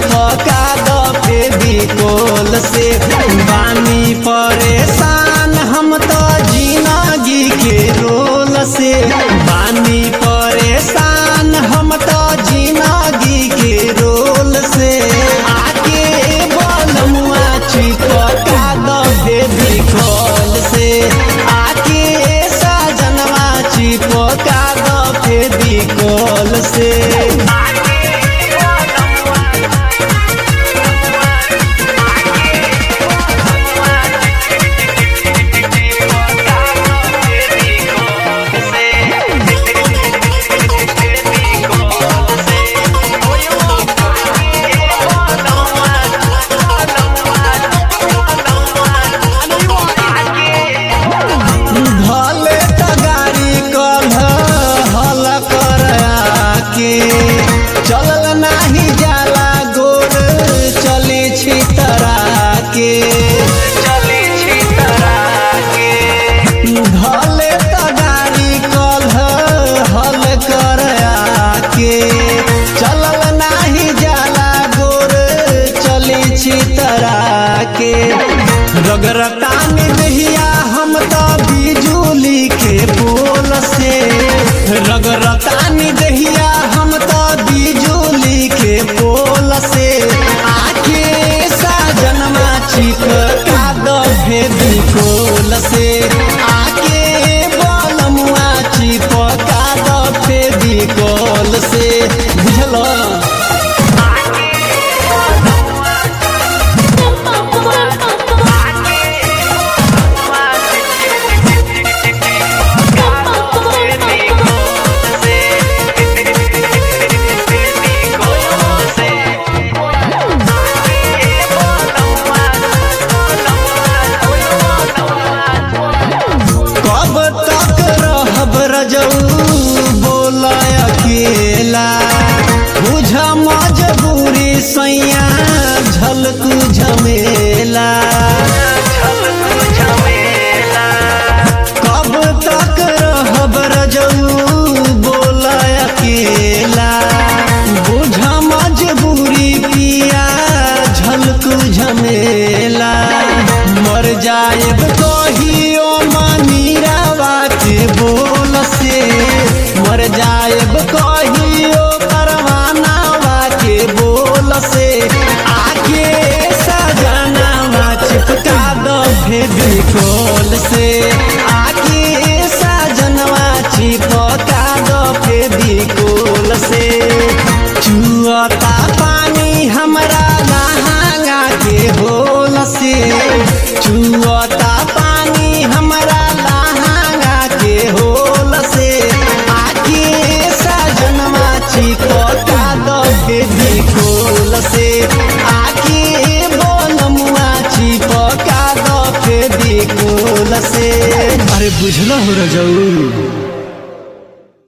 चिपका दो फेविकोल से बानी परेशान हम तो जिंदगी के रोल से बानी परेशान हम तो जिंदगी के रोल से आके बलमुआ चिपका दो फेविकोल से आके सजनवा चिपका दो फेविकोल से भले त गाड़ी कल हल कर आके चलल नाही जाला गोर चली छी तरा के चली छी तरा के भले त गाड़ी कल हल कर आके चलल नाही जाला गोर चली छी तरा के रगरटानी दहिया हम तो बिजुली के पोल से रगरटानी दहिया हम तो बिजुली के पोल से आके साजनमा चिपका दो भेदी कोल से आके बलमुआ चिपका दो फेदी कोल से बुझलो कब तक रहब रजऊ बोल अकेला बुझ मजबूरी सैया झलकू झमेला कब तक रहब रजऊ बोल अकेला बुझ मजबूरी पिया झलकू झमेला मर जाएब कहियो मनीरावा के बोल से मर जाएब कहियो परवानावा के बोल से आके सजनावा चिपका दो भेदी कोल से आके सजनवा चिपका दो भेदी कोल से चुअता पानी हमरा लहंगा के होल से चुअता पानी हमरा लहंगा के होल से आके सजनवा चिपका दो भेदी कोल से आके बोलमुआ चिपका दो फेदी कोल से अरे बुझल हो रजऊ